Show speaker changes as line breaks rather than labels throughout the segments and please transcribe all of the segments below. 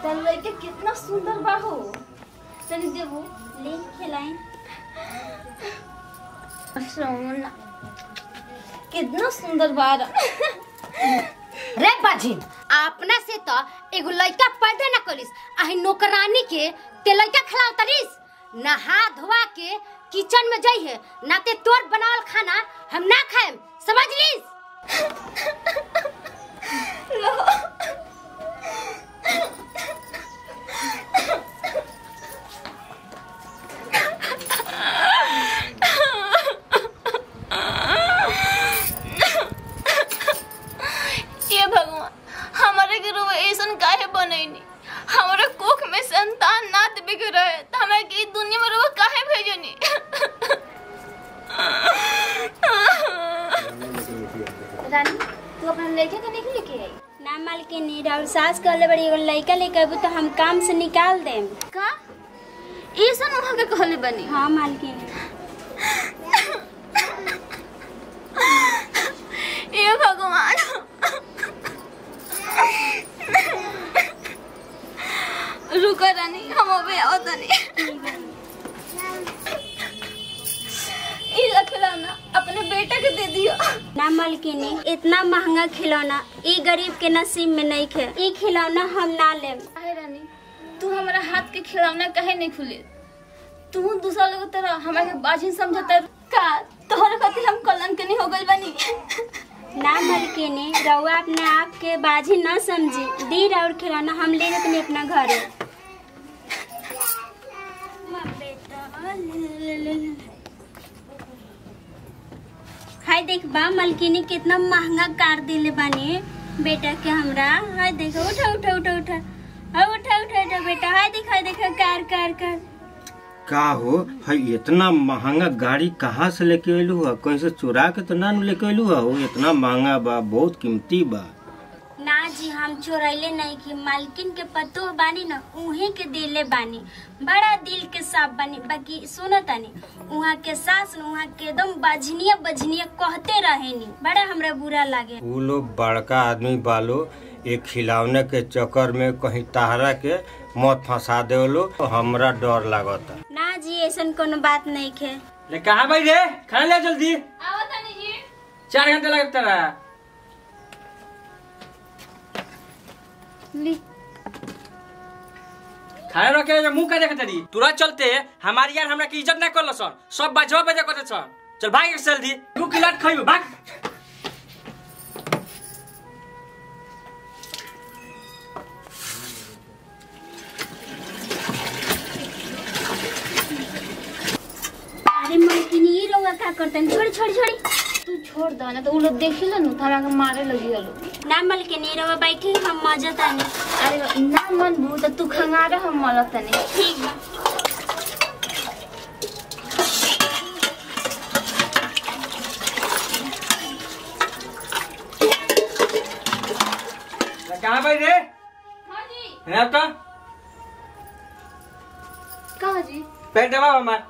तर लड़के कितना सुंदर बा हो तनी देबो
ले खिलाई
सोना कितना सुंदर बा
रे बाजिन अपना से तो एगो लड़का पैदा ना करिस आही नौकरानी के ते लड़का खिलाव तरिस नहा धोवा के किचन में जाइए ना ते तोर बनावल खाना हम ना खाएम समझ लीस
ये भगवान हमारे के रुआ ऐसन काहे बनैनी हमारे कोख में संतान ना देवे के रहे त हमरा के ई दुनिया में रुआ काहे भेजनी रानी तू अपना लड़के के नहीं लेके आई
ना मालकिनी राउर सास कहले बड़ी एगो लड़का लेके अबू तो हम काम से निकाल देम
का ऐसन वहां के कहले बनी
हाँ मालकिनी
ये भगवान रुको रानी हम अबे आओ तनी ई खिलौना अपने बेटा के दे दियो
ना मालकिनी इतना महंगा खिलौना ई गरीब के नसीब में नहीं खे ई खिलौना हम ना लेम
आहे रानी तू हमारा हाथ के खिलौना काहे नहीं खुले तू दूसरा लोग तरह हमरा के बाजी समझता का तोहरे खातिर हम कलंक नहीं हो गइल बनी
ना मालकिनी रउआ अपने आप के बाजी न समझी दी राउर खिलौना हम ले जाते अपना घरे हाय देख बा मलकिनी कितना महंगा कार दिले बानी बेटा के हमरा हाय देखो उठा उठा उठा उठा हाँ उठा उठा उठा बेटा हाय देख हाय देख कार कार कार
का हो है इतना महंगा गाड़ी कहाँ से लेके अयलू है कहीं से चुरा के तो ना न लेके अयलू है हो इतना महंगा बा बहुत कीमती बा
ना जी हम चोरैले नहीं की मालकिन के पतो बानी न उहे के दिले बानी बड़ा दिल के साफ बानी बाकी सुनो तनी उहाँ के सास न उहाँ के एकदम बजनिया बजनिया कहते रहेनी बड़ा हमरा बुरा लागे
वो लोग बड़का आदमी बालो एक खिलौने के चक्कर में कहीं तहरा के मत फंसा दे लो तो हमरा डर लागता
ना जी ऐसन कोनो बात नहीं खे
ले कहाँ भाई रे खाना ले जल्दी
आओ तनी जी
चार घंटे लगता रहा
ली
खाना रखे जे मुंह का देखत रही तुरंत चलते हमारी यार हमरा की इज्जत ना करल सन सब बजवा बजे करते सन चल भाग एक जल्दी दू किलाट खइबो भाग
अरे मालकिन ये लोग का करते हैं छोड़ी छोड़ी छोड़ी
तू छोड़ दो ना तो उ लोग देखी लो नु तो हमरा के मारे लगी हलो
ना मालकिन ये लोग बैठी हम मजा तानी
अरे ना मन भू तो तू खंगारे हम मलत तनी
ठीक बा
ले कहाँ भाई रे
हां जी
है तो
कहा जी
पैर दबा हमार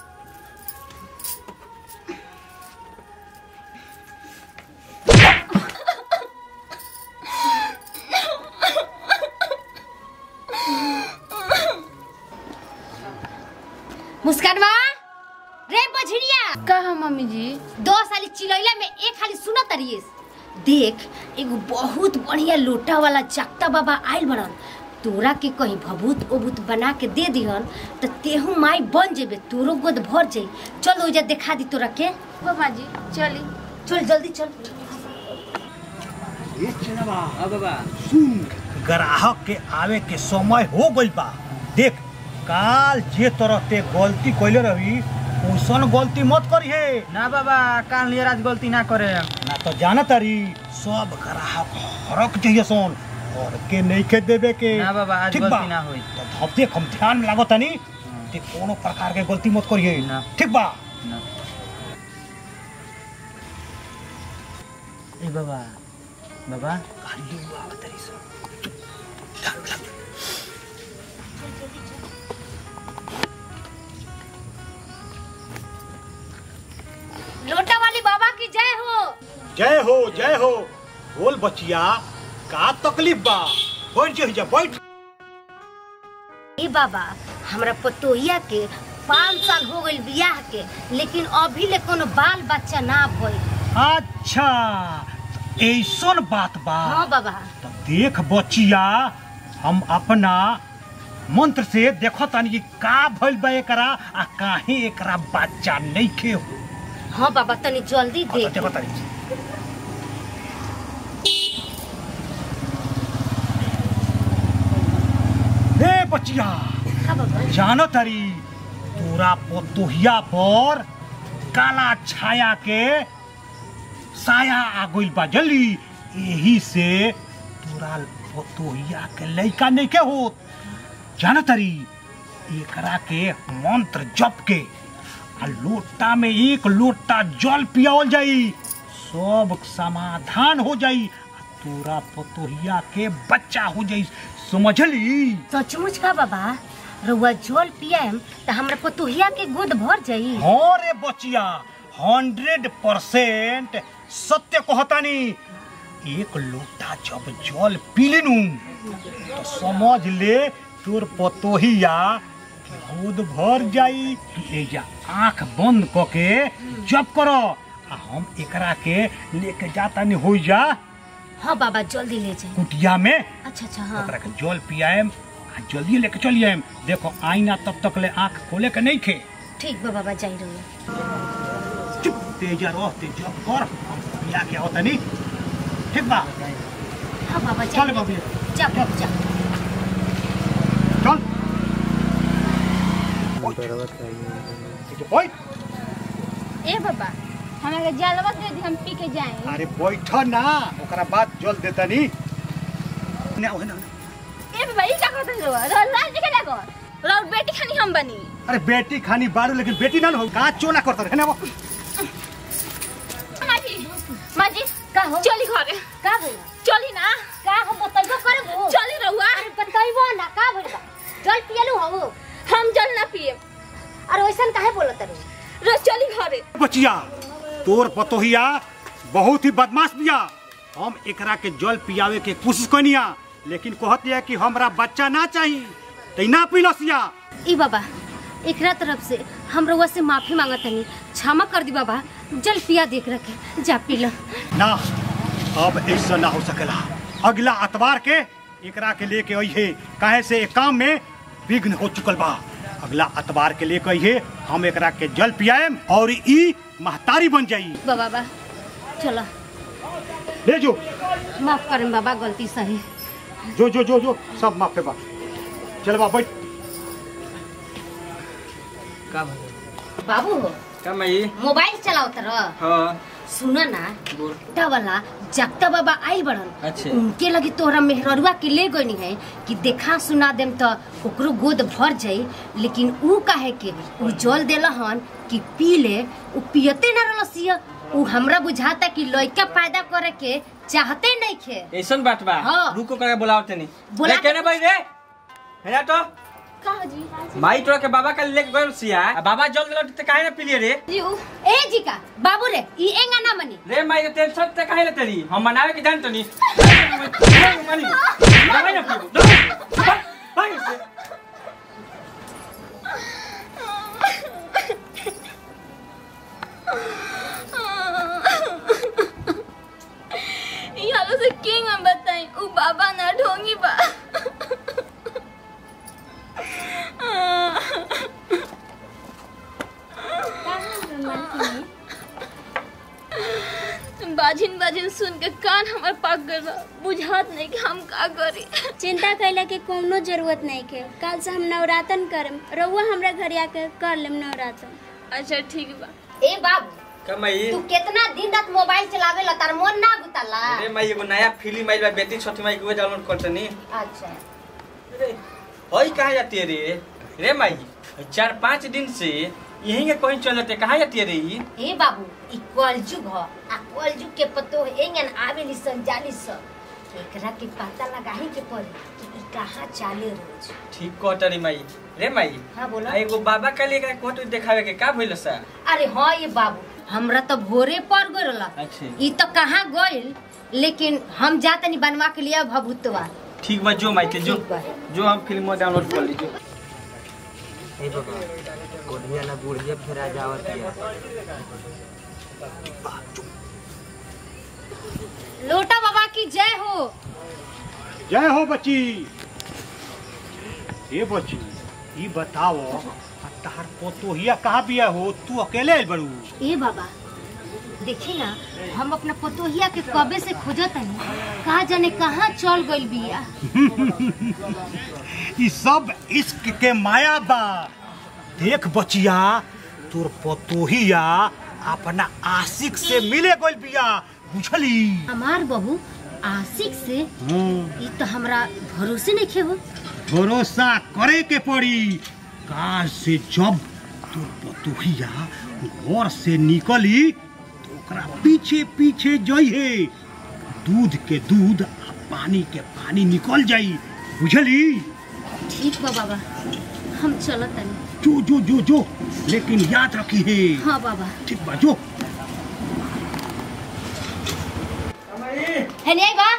मुस्कानवा रे बझड़िया
कहा मम्मी जी
दो साली चिलैला में एक खाली सुनत रहिए देख एगो बहुत बढ़िया लोटा वाला चकता बाबा आइल बड़न तोरा के कहीं भभूत ओभूत बना के दे दिहन तो तेहू माई बन जेबे तोरो गोद भर जाई चल ओजा देखा दी तोरा के
बाबा जी चली
चल जल्दी चल
हां बाबा
ग्राहक के आवे के समय हो गइल बा देख काल जे तरह ते गलती कइले रही ओसन गलती मत करिहे
ना बाबा काल नियर आज गलती ना करे
ना तो जाना तारी सब ग्राहक हरक चाहिए सोन और के नहीं के देवे के
ना बाबा आज
ठीक
गलती ना होई
तो अब देख हम ध्यान में लागत तनी ते कोनो प्रकार के गलती मत करिए
ना।
ठीक बा
ना ए बाबा बाबा
लोटा वाली बाबा की जय हो
जय हो जय हो बोल बचिया का तकलीफ बा बैठ जा बैठ
ए बाबा हमरा पतोहिया के पाँच साल हो गइल बियाह के लेकिन अभी ले कोनो बाल बच्चा ना भइल
अच्छा ऐसन बात बा
हाँ बाबा
तो देख बचिया हम अपना मंत्र से देखो तानी कि का भइल बा एकरा आ काहे एकरा बच्चा नइखे हो
हाँ बाबा तनी जल्दी
हाँ, तो
देख
देखो तानी हे बचिया
हाँ बाबा
जानो तारी तोरा पोतोहिया पर काला छाया के साया आ गइल बा जल्दी यही से तोरा पोतोहिया के लइका नहीं के होत जानो तारी एकरा के मंत्र जप के आ लोटा में एक लोटा जल पियावल जाई सब समाधान हो जाई आ तोरा पोतोहिया के बच्चा हो जाई समझली
सचमुच का बाबा रउआ जल पियाम त हमरा पतोहिया के गोद भर जाई
हाँ रे बचिया हंड्रेड परसेंट सत्य कहतानी एक लोटा जब जल पी लेनू तो समझ ले तोर पतोहिया के गोद भर जाई एजा आंख बंद क के जप करो आ हम एकरा के लेके जातानी हो जा
हाँ बाबा जल्दी ले जाई
कुटिया में
अच्छा अच्छा हाँ
ओकरा के जल पियाएम आ जल्दी लेके चली आएम देखो आईना तब तक ले आंख खोले के नहीं खे
ठीक बा बाबा जाई रउआ
चुप तेजा रह तेजा कर हम पिया के आओ तनी ठीक बा
हाँ बाबा
चल
जाई
बाबू
जा बाबू जा
चल ओए
ए बाबा हमरा के जलवा दे दी हम पी के जाए
अरे बैठ ना ओकरा बाद जल देता नी ना ओहे ना
ए बाबा ई का करत हो लाल जी के ना कर और बेटी खानी हम बनी
अरे बेटी खानी बारू लेकिन बेटी ना हो का चोला करता है ना वो
माजी माजी
का हो
चली घरे
का भइल
चली ना
का हो बतैबो करबो
चली रहुआ
अरे बतैबो ना का भइल बा जल पियलु हो
हम जल ना पिए
अरे वैसन काहे बोलत रे
रोज चली घरे
बचिया तोर पतोहिया बहुत ही बदमाश बिया हम एकरा के जल पियावे के कोशिश कनिया लेकिन कहत है कि हमरा बच्चा ना चाहिए तै ना पिलसिया
ई बाबा एकरा तरफ से हम रउआ से माफी मांगत हनी क्षमा कर दी बाबा जल पिया देख रखे जा पी लो
ना अब ऐसा ना हो सकेला अगला अतवार के एकरा के लेके अइहे काहे से एक काम में विघ्न हो चुकल बा अगला अतवार के लेके अइहे हम एकरा के जल पियाएम और ई महतारी बन जाई
बा बाबा चलो
ले जो
माफ करें बाबा गलती सही
जो जो जो जो सब माफे बा चल बा बैठ
का भइल
बाबू हो
का मई
मोबाइल चलाओ तर
हाँ
सुन ना
बोल
टा वाला जगता बाबा आई बड़न
अच्छे।
उनके लगी तोहरा मेहररुआ के ले गनी है कि देखा सुना देम तो ओकरो गोद भर जाई लेकिन ऊ काहे के ऊ जल देला हन कि पी ले ऊ पियते ना रहलसिया ऊ हमरा बुझाता कि लइका पैदा करे के चाहते नहीं खे
ऐसन बात बा
हाँ।
रुको करके बुलाओ तनी
बुला
ले केने भाई रे हेरा तो
का जी
माई तोरा के बाबा का लेके गइल सिया आ बाबा जल देलो त काहे ना पिलिए रे
जी उ
ए जी का बाबू रे ई एंगा ना मनी
रे माई के टेंशन ते काहे लेते री हम मनावे के जान तो नी मानी दवाई ना पीबो दवाई भाई से
ई हालो से किंग हम बताई उ बाबा ना ढोंगी बा बाजिन बाजिन सुन के कान हमर पाक गइल बा बुझात नहीं कि हम का करी
चिंता कैला के कोनो जरूरत नहीं के कल से हम नवरातन करम रउआ हमरा घर आके कर लेम नवरातन
अच्छा ठीक बा
ए बाबू
का माई
तू कितना दिन रात मोबाइल चलावे ला तार मन ना गुताला
रे माई एगो नया फिल्म आइल बा बेटी छोटी माई के डाउनलोड कर तनी
अच्छा
हई कहाँ जाती है रे रे माई चार पाँच दिन से यहीं के कहीं चल जाते कहाँ जाती है रे ई
ए बाबू ई कलजुग ह आ कलजुग के पतो एंगन आवेली सन जाली सन एकरा के पता लगाही के पड़ी कि ई कहाँ चाले रोज
ठीक कहता रे माई रे माई
हाँ बोला
आ एगो बाबा का लेकर कोट देखावे के का भइल सा
अरे हाँ ये बाबू हमरा तो भोरे पड़ गइल
अच्छे
ई तो कहाँ गइल लेकिन हम जातनी बनवा के लिए भभूतवा
ठीक बा जो माई के जो
ठीक बा।
जो हम फिल्म डाउनलोड कर लीजिए
ए बाबा कोढ़िया ना बुढ़िया फेरा जावत है
लोटा बाबा की जय हो
जय हो बच्ची ए बच्ची ई बताओ आ तहार पोतोहिया कहाँ बिया हो तू अकेले आइल बड़ू
ए बाबा देखी ना हम अपना पतोहिया के कबे से खोजत हनी कहा जाने कहाँ चल गइल बिया
ई सब इश्क के माया बा देख बचिया तोर पतोहिया अपना आशिक से मिले गइल बिया बुझली
हमार बहू आशिक से ई तो हमरा भरोसे नहीं खे हो
भरोसा करे के पड़ी काज से जब तोर पतोहिया घर से निकली तो ओकरा पीछे पीछे जइहे दूध के दूध आ पानी के पानी निकल जाई बुझली
ठीक बा बाबा हम चलत तनी
जो जो जो जो लेकिन याद रखी है
हाँ बाबा
ठीक बा जो
है नहीं बा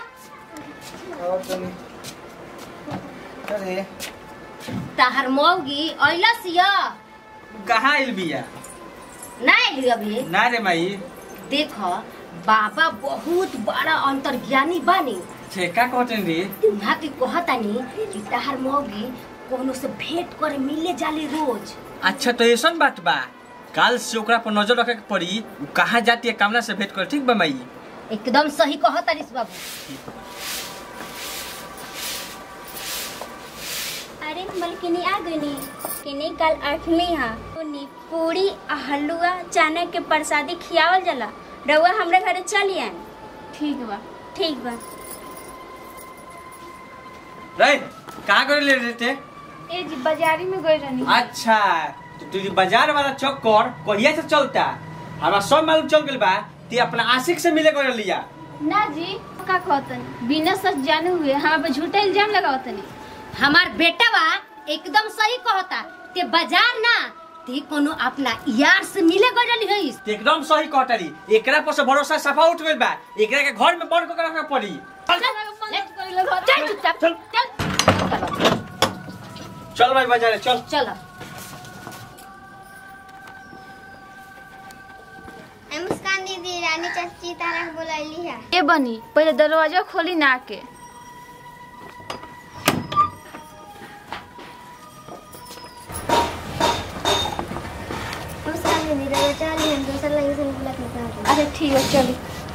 अरे
तहार मौगी अइलस या
कहाँ आइल बिया
ना आइली अभी
ना रे माई
देख बाबा बहुत बड़ा अंतर्ज्ञानी बानी
ठेका कहते रे
वहाँ के कहतानी कि तहार मौगी कोनो से भेंट करे मिले जाली रोज
अच्छा तो ऐसन बात बा काल से ओकरा पर नजर रखे के पड़ी उ कहाँ जाती है कामना से भेंट कर ठीक बा माई
एकदम सही कहतानिस बाबू
अरे मलकिनी आ गई किनी कल आठवीं हा उनी पूरी आ हलुआ चना के प्रसादी खियावल जाला रउआ हमरे घरे चली आए
ठीक बा
ठीक बा
रे कहाँ कर ले रहे थे
ए जी बाजारी में गई रहनी
अच्छा तो तुझे बाजार वाला चक्कर कहिया से चलता हमारा सब मालूम चल गइल बा ते अपना आशिक से मिले कर लिया
ना जी का कहतन बिना सच जाने हुए हमारे पे झूठा इल्जाम लगावतनी
हमार बेटवा एकदम सही कहता ते बाजार ना ते कोनो अपना यार से मिले गइल हईस
ते एकदम सही कहतारी एकरा पर से भरोसा सफा उठ गइल बा एकरा के घर में बंद कर रखे पड़ी
चल चुपचाप
चल।
चल
चल भाई बाजार चल
चल
ए मुस्कान दीदी रानी चाची तारा के बुलैली है
ए बनी पहले दरवाजा खोली ना के
मुस्कान दीदी रवा चली हम दूसरा लगे से बुला के कहा
अच्छा ठीक है चली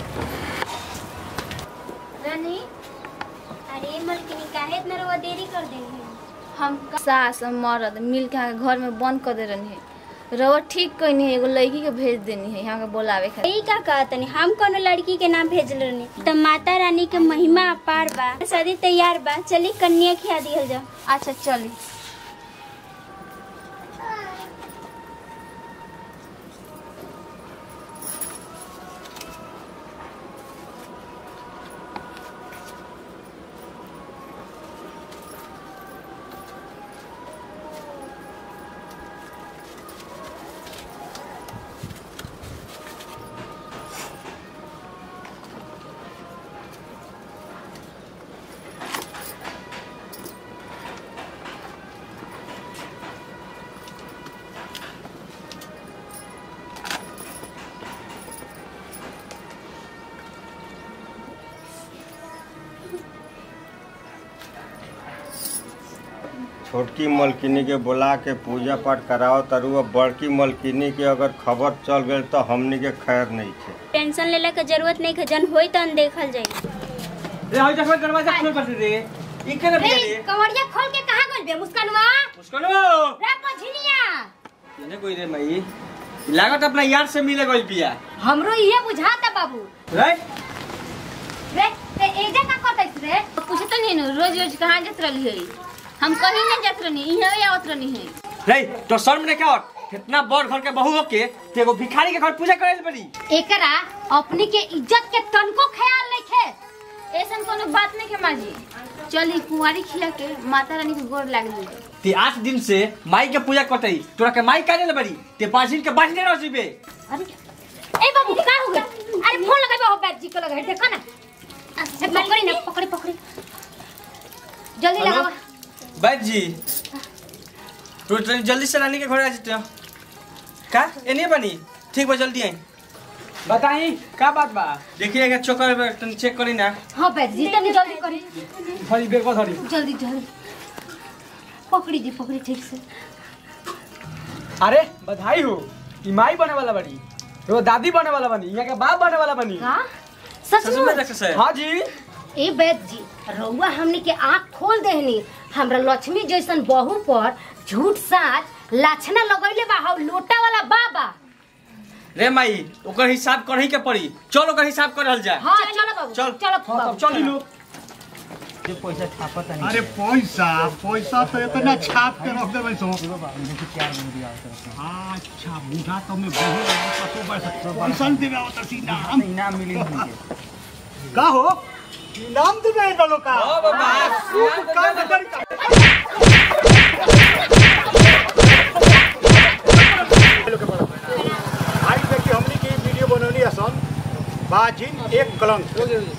रानी
अरे मलकिनी काहे इतना रउआ देरी कर देनी है
हम सास और मर्द मिल के यहाँ घर में बंद कर दे रहनी है रवा ठीक कहनी है एगो लड़की के भेज देनी है यहाँ के बोलावे खातिर
यही का कहतनी हम कोनो लड़की के नाम भेजल रहनी तो माता रानी के महिमा अपार बा शादी तैयार बा चली कन्या खिया दिहल जाओ
अच्छा चली
छोटकी मलकिनी के बुला के पूजा पाठ कराओ तरु अब बड़की मलकिनी के अगर खबर चल गई तो हमनी के खैर नहीं थे
टेंशन लेला के जरूरत नहीं है जन होई तो देखल जाई
रे हई देखो दरवाजा खोल कर रे ई के रे
रे
रे
कवड़िया खोल के कहाँ गइल बे मुस्कानवा
मुस्कानो
रे पझिलिया
केने कोई रे मई लागत अपना यार से मिले गइल बिया
हमरो इहे बुझाता बाबू
रे
रे ते एजा का कतैस रे
पूछत नहीं न रोज रोज कहाँ जात रही है हम कहीं नहीं जात रहनी यहाँ आवत रहनी है
रे तो शर्म ने क्या इतना बड़ घर के बहू होके ते एगो भिखारी के घर पूजा करे बड़ी
एकरा अपनी के इज्जत के तनको ख्याल नइखे
ऐसा कोनो बात नहीं के माँ जी चली कुंवारी खिया के माता रानी के गोर लाग ली
ते आठ दिन से माई के पूजा करतई तोरा के माई काहे ले बड़ी ते बाजिन के बाजने रह जीबे
अरे ए बाबू का हो गया अरे फोन लगाबे हो बैठ जी को लगा देखो ना ए, पकड़ी ना पकड़ी पकड़ी जल्दी
हेलो?
लगावा
बैठ जी तो तनी जल्दी से रानी के घर आ जते का एने बनी ठीक बा जल्दी आई
बताई का बात बा
देखिएगा चोकर पे तनी चेक करी ना
हाँ बैठ जी तनी जल्दी करी
थोड़ी बेर को थोड़ी
जल्दी जल्दी पकड़ी जी पकड़ी ठीक से
अरे बधाई हो ई माई बने वाला बनी रो दादी बने वाला बनी यहाँ के बाप बने वाला बनी
का सच
ससुर में
में
देख से
हाँ जी
ए बैद जी रउआ हमनी के आँख खोल देहनी हमरा लक्ष्मी जैसन बहू पर झूठ साच लाछना लगैले बा हाउ लोटा वाला बाबा
रे माई ओकर हिसाब करही के पड़ी चल ओकर हिसाब करल जाए
हाँ चलो बाबू
चल।
चलो
हाँ
बाबू
तब चली लो
अरे पैसा पैसा तो इतना छाप के रख देबै सो अच्छा बूढ़ा तो मैं बहुत पतो बस पैसा देवे आवत सी नाम
इनाम मिली
का हो नाम देवे इन लोग का
ओ बाबा
का नजर का भाई देखिए हमने की वीडियो बनौली असन बाजिन एक कलंक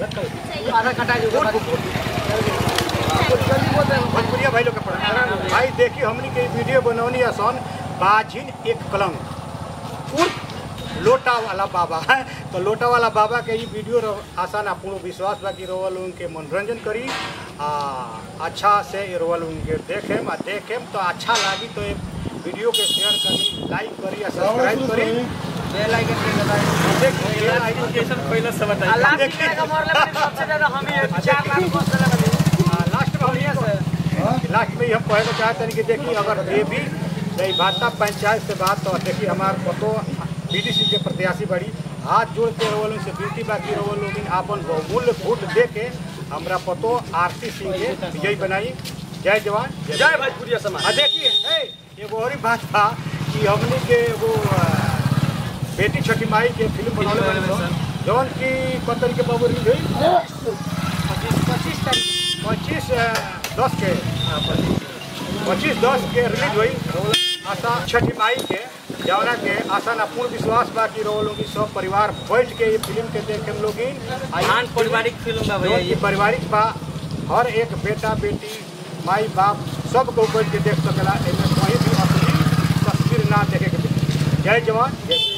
भोजपुरिया भाई लोग के पढ़ा भाई देखिए हमने के वीडियो बनौनी असन बाजिन एक कलंक उर्फ लोटा वाला बाबा है तो लोटा वाला बाबा के ये वीडियो रह- आसान आ पूर्ण विश्वास बा कि रोवा लोगन के मनोरंजन करी आ अच्छा से ये रोवा लोगन के देखेम आ देखेम तो अच्छा लागी तो ये वीडियो के शेयर करी लाइक करी आ सब्सक्राइब करी
बेल आइकन पे दबाई
देखिए ये आइडिया
पहले से बताई
लाख रुपया का मोर लगे सबसे ज्यादा हम ही चार लाख बस लगे
आ, लास्ट में हम ये लास्ट में हम कहना चाहते हैं कि देखिए अगर ये भी नहीं भाजपा पंचायत से बात तो देखिए हमारे पतो बीडीसी के प्रत्याशी बड़ी हाथ जोड़ के रोवल से विनती बाकी रोवल लोग आपन बहुमूल्य वोट दे के हमरा पतो आरती सिंह के विजयी बनाई जय जवान जय
जय भोजपुरिया समाज
आ देखिए हे, एगो और ही बात था कि हमने के वो अ, बेटी छठी माई के फिल्म बनौले बने थे जौन की कतल के बाबू रिलीज हुई पच्चीस तारीख पच्चीस दस के पच्चीस दस के रिलीज हुई आशा छठी माई के जौना के आशा ना पूर्ण विश्वास बा कि रो लोग सब परिवार बैठ के ये फिल्म के देख हम लोग
आन पारिवारिक फिल्म बा भैया
ये
ये
पारिवारिक बा हर एक बेटा बेटी माई बाप सब को बैठ के देख सकेला एमे कोई भी असली तस्वीर ना देखे के मिली। जय जवान जय